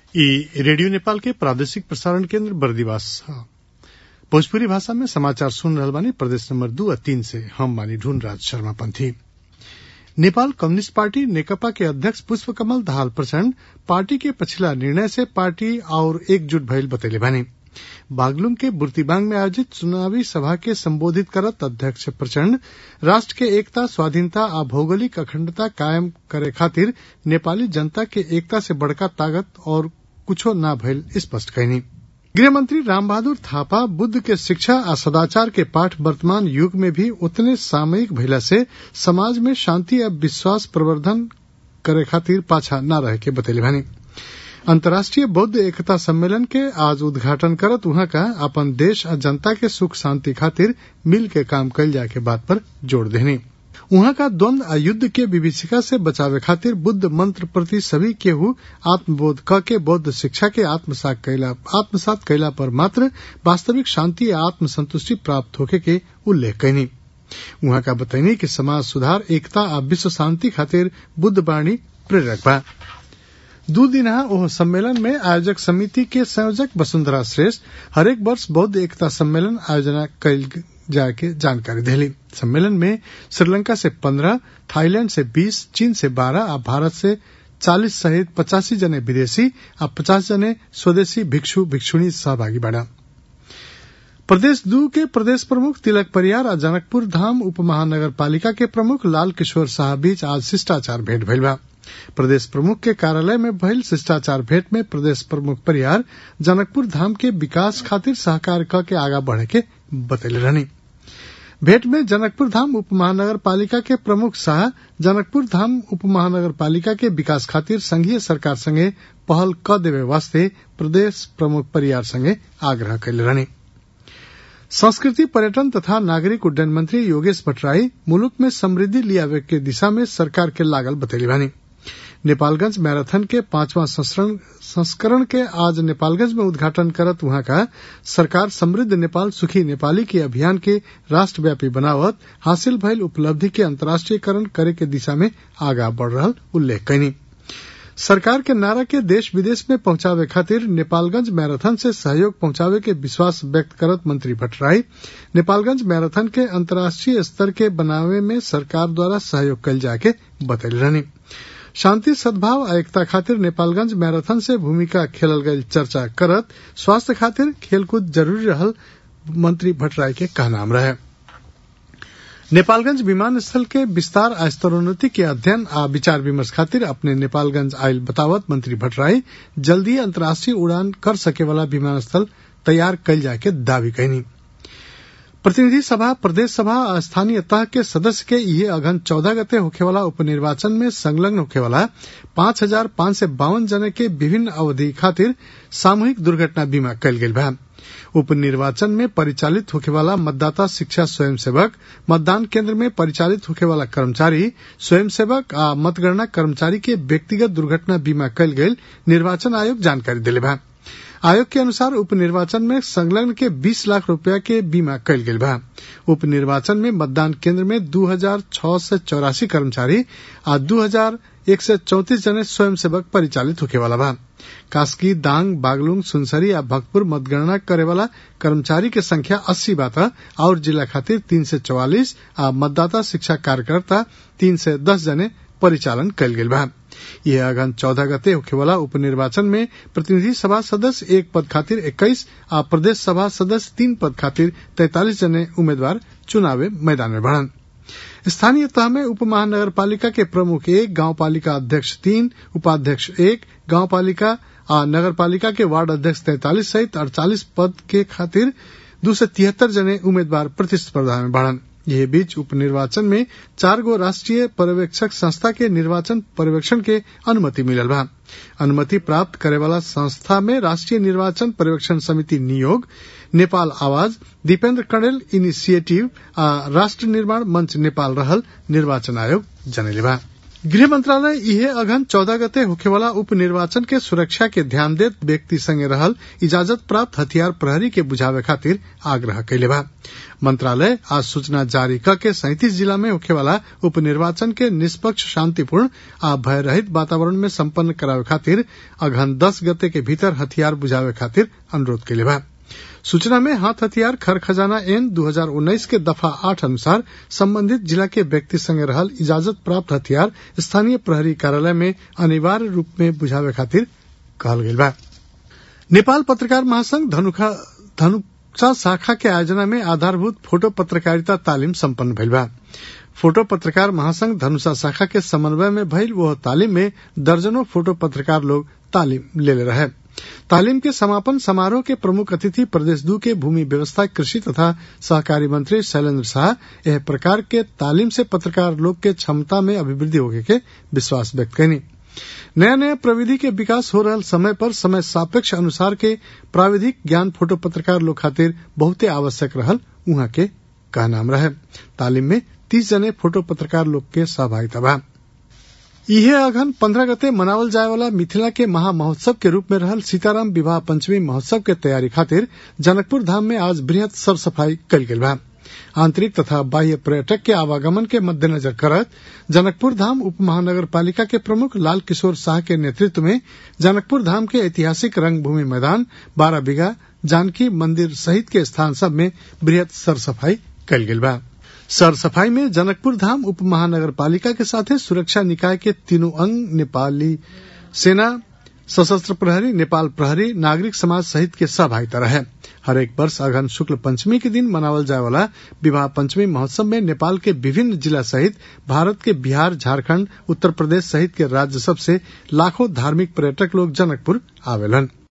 ई रेडियो नेपाल के प्रादेशिक प्रसारण केन्द्र बर्दिवास ह भोजपुरी भाषा में समाचार सुन रहल बानी प्रदेश नंबर दू आ तीन से हम बानी ढूंढ राज शर्मा पंथी नेपाल कम्युनिस्ट पार्टी नेकपा के अध्यक्ष पुष्प कमल दाहाल प्रचण्ड पार्टी के पछिला निर्णय से पार्टी और एकजुट भइल बतैले बानी बागलुंग के बुर्तिबांग में आयोजित चुनावी सभा के संबोधित करत अध्यक्ष प्रचण्ड राष्ट्र के एकता स्वाधीनता आ भौगोलिक अखण्डता कायम करे खातिर नेपाली जनता के एकता से बड़का ताकत और कुछो न भइल स्पष्ट कयनी गृहमंत्री रामबहादुर थापा बुद्ध के शिक्षा आ सदाचार के पाठ वर्तमान युग में भी उतने सामयिक भइला से समाज में शांति आ विश्वास प्रवर्धन करे खातिर पाछा न रहे के बतैले बानी अंतर्राष्ट्रीय बौद्ध एकता सम्मेलन के आज उद्घाटन करत उहाँ का अपन देश आ जनता के सुख शांति खातिर मिल के काम कल जाए के बात पर जोर देनी उहाँ का द्वंद आ युद्ध के विभीषिका से बचावे खातिर बुद्ध मंत्र प्रति सभी केहू आत्मबोध क के बौद्ध शिक्षा के आत्मसात कैला आत्मसात कैला पर मात्र वास्तविक शांति आ आत्मसंतुष्टि प्राप्त होके के उल्लेख कैनी उहाँ का बतैनी कि समाज सुधार एकता आ विश्व शांति खातिर बुद्ध वाणी प्रेरक बा दू दिनहा ओह सम्मेलन में आयोजक समिति के संयोजक वसुंधरा श्रेष्ठ हरेक वर्ष बौद्ध एकता सम्मेलन आयोजना कैल जाए के जानकारी दिली सम्मेलन में श्रीलंका से पंद्रह थाईलैंड से बीस चीन से बारह आ भारत से चालीस सहित पचासी जने विदेशी आ पचास जने स्वदेशी भिक्षु भिक्षुणी सहभागी बना प्रदेश दू के प्रदेश प्रमुख तिलक परियार आ जनकपुर धाम उप महानगर पालिका के प्रमुख लाल किशोर शाह बीच आज शिष्टाचार भेंट भइल बा प्रदेश प्रमुख के कार्यालय में भइल शिष्टाचार भेंट में प्रदेश प्रमुख परियार जनकपुर धाम के विकास खातिर सहकार क के आगा बढ़े के बतैले रहनी भेंट में जनकपुर धाम उप महानगर पालिका के प्रमुख शाह जनकपुर धाम उप महानगर पालिका के विकास खातिर संघीय सरकार संगे पहल क देवे वास्ते प्रदेश प्रमुख परियार संगे आग्रह कैले रहनी संस्कृति पर्यटन तथा नागरिक उड्डयन मंत्री योगेश भट्टराई मुलुक में समृद्धि लियावे के दिशा में सरकार के लागल बतैली बानी नेपालगंज मैराथन के पांचवा संस्करण के आज नेपालगंज में उद्घाटन करत वहां का सरकार समृद्ध नेपाल सुखी नेपाली के अभियान के राष्ट्रव्यापी बनावत हासिल भइल उपलब्धि के अंतर्राष्ट्रीयकरण करे के दिशा में आगा बढ़ रहा उल्लेख कैनी सरकार के नारा के देश विदेश में पहुंचावे खातिर नेपालगंज मैराथन से सहयोग पहुंचावे के विश्वास व्यक्त करत मंत्री भट्टराई नेपालगंज मैराथन के अंतर्राष्ट्रीय स्तर के बनावे में सरकार द्वारा सहयोग कल जाके बतैल रहनी शांति सद्भाव आ एकता खातिर नेपालगंज मैराथन से भूमिका खेलल गई चर्चा करत स्वास्थ्य खातिर खेलकूद जरूरी रहल मंत्री भट्टराई के कहनाम रहे नेपालगंज विमानस्थल के विस्तार आ स्तरोन्नति के अध्ययन आ विचार विमर्श खातिर अपने नेपालगंज आयल बतावत मंत्री भट्टराई जल्दी अंतर्राष्ट्रीय उड़ान कर सके वाला विमानस्थल तैयार कल जाए के दावी कैनी प्रतिनिधि सभा प्रदेश सभा आ स्थानीय तह के सदस्य के ये अघन चौदह गते होखेवाला उपनिर्वाचन में संलग्न होखेवाला पांच हजार पांच सय बावन जने के विभिन्न अवधि खातिर सामूहिक दुर्घटना बीमा कयल गेल बा उपनिर्वाचन में परिचालित होखेवाला मतदाता शिक्षा स्वयंसेवक मतदान केंद्र में परिचालित होखेवाला कर्मचारी स्वयंसेवक आ मतगणना कर्मचारी के व्यक्तिगत दुर्घटना बीमा कयल गेल निर्वाचन आयोग जानकारी दिले बा आयोग के अनुसार उपनिर्वाचन में संलग्न के 20 लाख रुपया के बीमा कयल गेल बा उपनिर्वाचन में मतदान केंद्र में दू हजार छह सय चौरासी कर्मचारी आ दू हजार एक सय चौतीस जने स्वयंसेवक परिचालित होखे वाला बा कास्की दांग बागलुंग सुनसरी आ भक्तपुर मतगणना करे वाला कर्मचारी के संख्या अस्सी बाता और जिला खातिर तीन सय चौवालीस आ मतदाता शिक्षा कार्यकर्ता तीन सय दस जने परिचालन कयल गेल बा यह अगन चौदह गते होखेवाला उपनिर्वाचन में प्रतिनिधि सभा सदस्य एक पद खातिर इक्कीस आ प्रदेश सभा सदस्य तीन पद खातिर तैतालीस जने उम्मीदवार चुनावे मैदान में बढ़न स्थानीय तह में उप महानगर पालिका के प्रमुख एक गांव पालिका अध्यक्ष तीन उपाध्यक्ष एक गांव पालिका आ नगर पालिका के वार्ड अध्यक्ष तैतालीस सहित अड़तालीस पद के खातिर दो सौ तिहत्तर जने उम्मीदवार प्रतिस्पर्धा में बढ़न यह बीच उपनिर्वाचन में चार गो राष्ट्रीय पर्यवेक्षक संस्था के निर्वाचन पर्यवेक्षण के अनुमति मिलल बा अनुमति प्राप्त करे वाला संस्था में राष्ट्रीय निर्वाचन पर्यवेक्षण समिति नियोग नेपाल आवाज दीपेन्द्र कणेल इनिशिएटिव आ राष्ट्र निर्माण मंच नेपाल रहल निर्वाचन आयोग जनले बा गृह मंत्रालय इहे अघन चौदह गते होखेवाला उप निर्वाचन के सुरक्षा के ध्यान देत व्यक्ति संगे रहल इजाजत प्राप्त हथियार प्रहरी के बुझावे खातिर आग्रह कैले बा मंत्रालय आज सूचना जारी क के सैंतीस जिला में होखेवाला उप निर्वाचन के निष्पक्ष शांतिपूर्ण आ भय रहित वातावरण में सम्पन्न करावे खातिर अघन दस गते के भीतर हथियार बुझावे खातिर अनुरोध कैले बा सूचना में हाथ हथियार खर खजाना एन 2019 के दफा आठ अनुसार संबंधित जिला के व्यक्ति संगे रहल इजाजत प्राप्त हथियार स्थानीय प्रहरी कार्यालय में अनिवार्य रूप में बुझावे खातिर कहल गई बा नेपाल पत्रकार महासंघ धनुखा धनुषा शाखा के आयोजना में आधारभूत फोटो पत्रकारिता तालीम सम्पन्न भइल बा फोटो पत्रकार महासंघ धनुषा शाखा के समन्वय में भइल वह तालीम में दर्जनों फोटो पत्रकार लोग तालीम ले रहे तालीम के समापन समारोह के प्रमुख अतिथि प्रदेश दू के भूमि व्यवस्था कृषि तथा सहकारी मंत्री शैलेंद्र शाह यह प्रकार के तालीम से पत्रकार लोग के क्षमता में अभिवृद्धि होने के विश्वास व्यक्त कैनी नया नया प्रविधि के विकास हो रहा समय पर समय सापेक्ष अनुसार के प्राविधिक ज्ञान फोटो पत्रकार लोग खातिर बहुते आवश्यक रहल उहाँ के कहनाम रहे तालीम में तीस जने फोटो पत्रकार लोग के सहभागिता बा इहे अघन पंद्रह गते मनावल जाए वाला मिथिला के महा महोत्सव के रूप में रहल सीताराम विवाह पंचमी महोत्सव के तैयारी खातिर जनकपुर धाम में आज बृहद सर सफाई कल गेल बा आंतरिक तथा बाह्य पर्यटक के आवागमन के मद्देनजर करत जनकपुर धाम उप महानगर पालिका के प्रमुख लाल किशोर शाह के नेतृत्व में जनकपुर धाम के ऐतिहासिक रंगभूमि मैदान बारह बीघा जानकी मंदिर सहित के स्थान सब में बृहद सर सफाई कल गेल बा सर सफाई में जनकपुर धाम उप महानगर पालिका के साथ सुरक्षा निकाय के तीनों अंग नेपाली सेना सशस्त्र प्रहरी नेपाल प्रहरी नागरिक समाज सहित के सहभागिता रहे हर एक वर्ष अघन शुक्ल पंचमी के दिन मनावल जाए वाला विवाह पंचमी महोत्सव में नेपाल के विभिन्न जिला सहित भारत के बिहार झारखंड उत्तर प्रदेश सहित के राज्य सब से लाखों धार्मिक पर्यटक लोग जनकपुर आवेलन